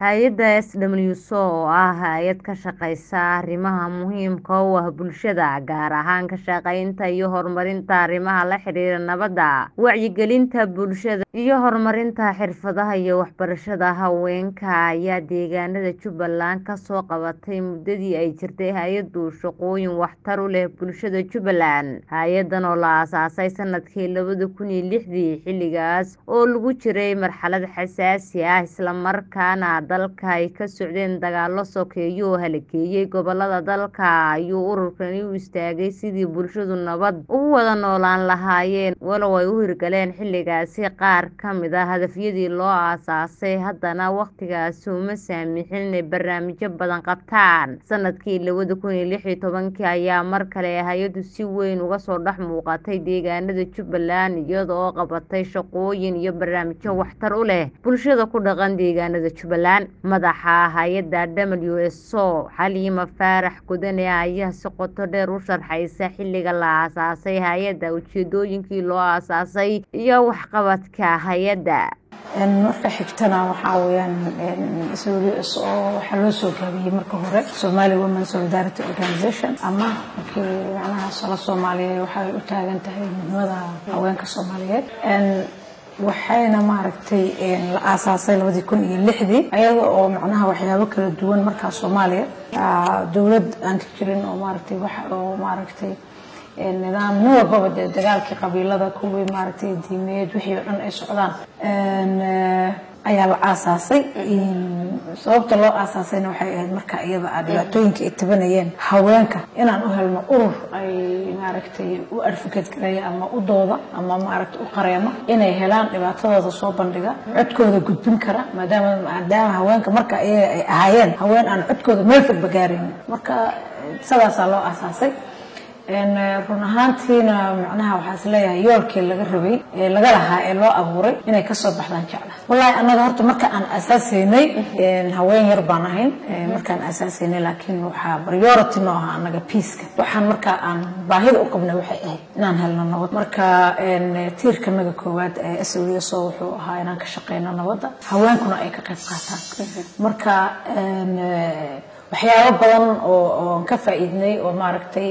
Hay'adda SWSO oo ah hay'ad ka shaqeysa arrimaha muhiimka u ah bulshada, gaar ahaan ka shaqeynta iyo horumarinta arrimaha la xiriira nabadda, wacyigelinta bulshada, iyo horumarinta xirfadaha iyo waxbarashada haweenka, ayaa deegaanada Jubbaland ka soo qabatay muddadii ay jirtay hay'addu shaqooyin waxtar u leh bulshada Jubbaland. Hay'addan oo la aasaasay sanadkii labada kun iyo lixdii, xilligaas oo lagu jiray marxalad xasaasi ah isla markaana dalka ay ka socdeen dagaallo sokeeye oo halakeeyay gobollada dalka, ayuu ururkani u istaagay sidii bulshadu nabad ugu wada noolaan lahaayeen. Walow ay u hirgaleen xilligaasi qaar ka mid ah hadafyadii loo aasaasay, haddana waqtigaasi uma saamixin inay barnaamijyo badan qabtaan. Sanadkii labada kun iyo lix iyo tobankii ayaa mar kale hay'addu si weyn uga soo dhex muuqatay deegaanada Jubbaland, iyada oo qabatay shaqooyin iyo barnaamijyo waxtar u leh bulshada ku dhaqan deegaanada Jubbaland. Madaxa hay'adda SWSO, Xaliima Faarax Gudane, ayaa si qoto dheer u sharxaysa xilliga la aasaasay hay'adda, ujeedooyinkii loo aasaasay, iyo waxqabadka hay'adda. marka xigtana waxaa weeyaan SWSO waxaa loo soo gaabiyey marka hore Somali Women Solidarity Organization ama markii macnaha sala Soomaaliyeed waxay u taagan tahay midnimada haweenka Soomaaliyeed waxayna maaragtay la aasaasay labadii kun iyo lixdii ayada oo macnaha waxyaabo kala duwan markaa Soomaaliya dowlad aan ka jirin oo maaragtay wax oo maaragtay nidaam nin walbaba dee dagaalkii qabiilada kuwii maaragtay diimeed wixii oo dhan ay socdaan ayaa la aasaasay sababta loo aasaasayna waxay ahayd marka iyada ah dhibaatooyinka ay tabanayeen haweenka inaan u helno urur ay maaragtay u advocate gareeya ama u dooda ama maaragtay u qareeno inay helaan dhibaatadooda soo bandhiga codkooda gudbin kara maadaama maadaama haweenka marka iyaga ay ahaayeen haween aan codkooda meel fogba gaaraynin marka sidaasaa loo aasaasay run ahaantiina macnaha waxaa is leeyahay yoolkii laga rabay ee laga lahaa ee loo abuuray inay kasoo baxdaan jecla wallaahi annaga horta marka aan asaasaynay haween yar baan ahayn markaan asaasaynay laakiin waxaa priority noo ahaa annaga piiska waxaan markaa aan baahida u qabnay waxay ahayd inaan helno nabad marka tiirka naga koowaad ee SWSO wuxuu ahaa inaan ka shaqeyno nabadda haweenkuna ay ka qayb qaataan marka waxyaabo badan oo oon ka faa'iidnay oo maaragtay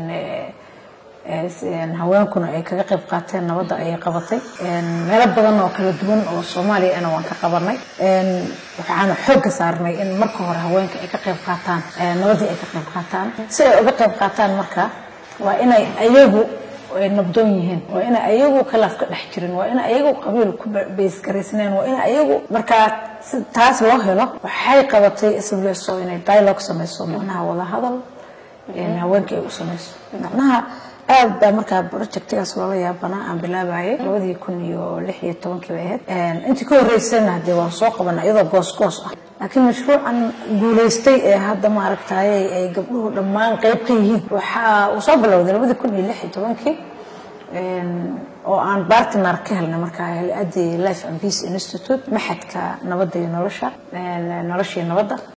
haweenkuna ay kaga qayb qaateen nabadda ayay qabatay meelo badan oo kala duwan oo soomaaliya ana waan ka qabanay waxaana xoogga saarnay in marka hore haweenka ay ka qayb qaataan nabaddii ay ka qayb qaataan si ay uga qayb qaataan marka waa inay ayagu ay nabdoon yihiin waa ina ayagu khilaaf ka dhex jirin waa ina ayagu qabiil ku beysgaraysneen waa ina ayagu markaa si taas loo helo waxay qabatay SWSO inay dialogue samayso macnaha wada hadal haweenka ay u samayso macnaha aad baa markaa projectigaas loola yaabanaa aan bilaabayay labadii kun iyo lix iyo tobankii bay ahayd intii ka horreysayna hadee waan soo qabana iyadoo goos goos ah laakiin mashruucan guulaystay ee hadda maaragtayay ay gabdhuhu dhammaan qayb ka yihiin waxaa uu soo bilowday labadii kun iyo lix iyo tobankii oo aan bartner ka helnay markaa hay-addii life and peace institute maxadka nabadda iyo nolosha noloshii nabadda